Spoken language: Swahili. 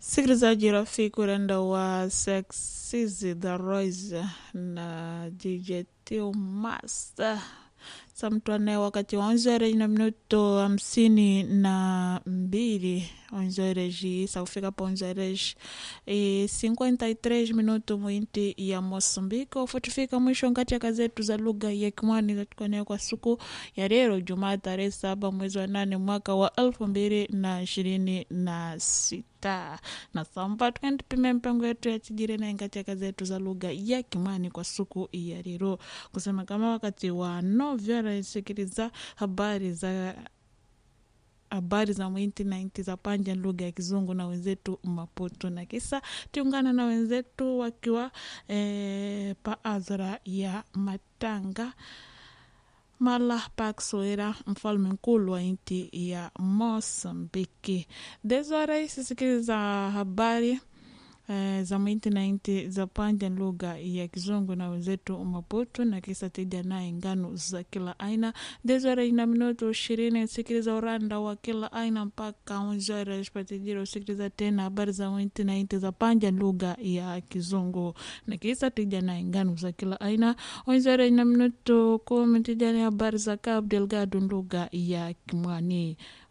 Msikilizaji rafiki urenda wa Sexizi the Royce na DJ Tio Master samtwane wakati wa onzere na minuto hamsini na mbili onzereji sakufika pa onzereji e 53 minuto mwinti ya Mosambiko futifika mwisho ngati ya kazetu za lugha ya Kimwani katika kwa siku ya leo Jumaa tarehe saba mwezi wa nane mwaka wa elfu mbili na ishirini na sita na samba tukendipime mpango yetu ya chijiri na ngati ya kazetu za lugha ya Kimwani kwa siku ya leo kusema kama wakati wa novyo sikiliza habari za habari za mwinti na inti za panja lugha ya kizungu na wenzetu Maputo, na kisa tiungana na wenzetu wakiwa e, pa azra ya Matanga mala pakswera mfalme mkulu wa inti ya Mosambiki. Desora sisikiliza habari Uh, za mwinti na inti za panja lugha ya kizungu na wenzetu Maputo na kisa tija naye ngano za kila aina dezora ina minuto ishirini sikiliza uranda wa kila aina mpaka unzora spatijiro sikiliza tena habari za mwinti na inti za panja lugha ya kizungu na kisa tija naye ngano za kila aina unzora ina minuto kumi tija ni habari za Cabo Delgado lugha ya Kimwani